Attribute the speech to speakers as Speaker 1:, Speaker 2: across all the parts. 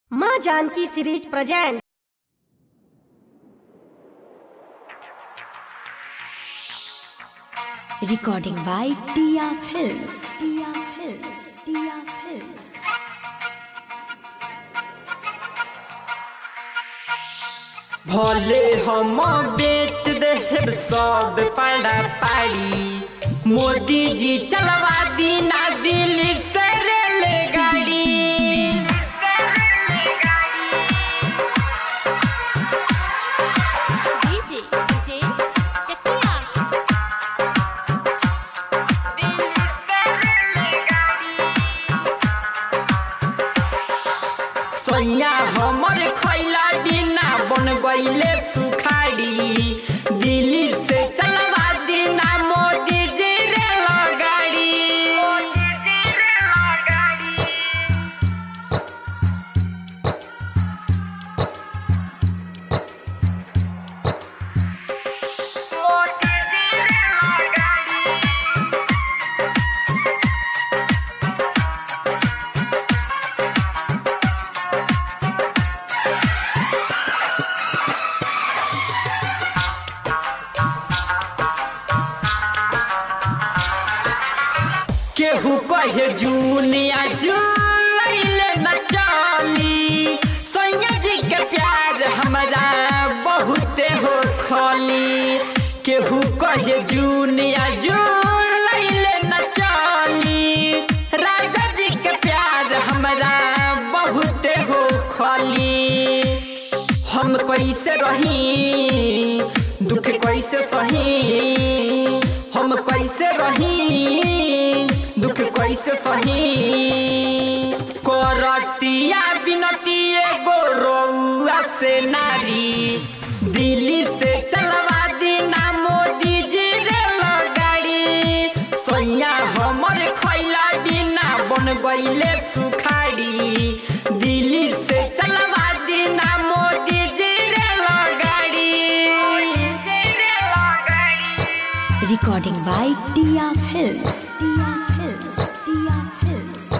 Speaker 1: माँ Janaki series present
Speaker 2: Recording by Tia Films. Tia Films. Tia Films.
Speaker 3: भले हम बेच दे सब पड़ा पाड़ी मोदी जी चलवा दी ना दिल्ली से रेलगाड़ी
Speaker 4: डीजे जेस चकिया
Speaker 3: सोया हमर खैला बिना बन गईले सुखाड़ी दिल्ली से चलवा दी ना मोदी जी रेलगाड़ी केहू कहे जूनिया जुलैले न चली सैया जी के प्यार हमरा बहुते हो खली केहू कहे जूनिया जुलैले न चली राजा जी के प्यार हमरा बहुते हो खली हम कैसे रही दुख कैसे सही हम कैसे रही दुख कैसे सही करतिया बिनती एगो रउआ से नारी दिल्ली से चलवा दी ना मोदी जी रेलगाड़ी सैया हमर खैला बिना बन गईले सुखाड़ी दिल्ली से चलवा दी ना मोदी जी रेलगाड़ी
Speaker 2: Recording by Tia Films. Tia Films. Tia Films.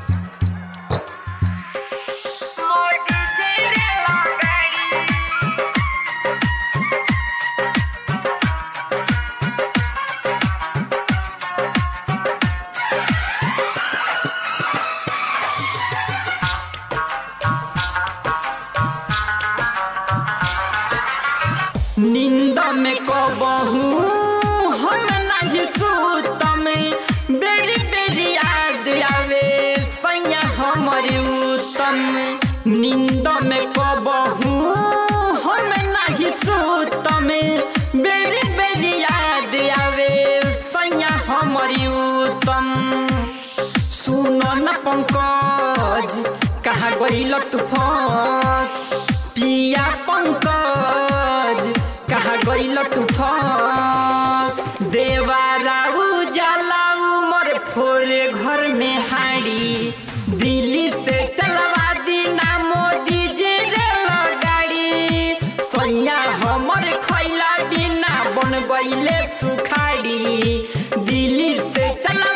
Speaker 3: नींद में कबहू हम नहीं सूतम बेरी बेरी याद आवे सैया हमर उत्तम नींद में कबहू हम नहीं सूतम बेरी बेरी याद आवे सैया हमर उत्तम सुन न पंकज कहाँ गईल तू फंस पिया पंकज कहाँ गईल तू फंस देवारा उजाला उमर फोरे घर में हाड़ी दिल्ली से चलवा दी ना मोदी जी रेलगाड़ी सैया हमर खैला बिना बन गईले सुखाड़ी दिल्ली से चलवा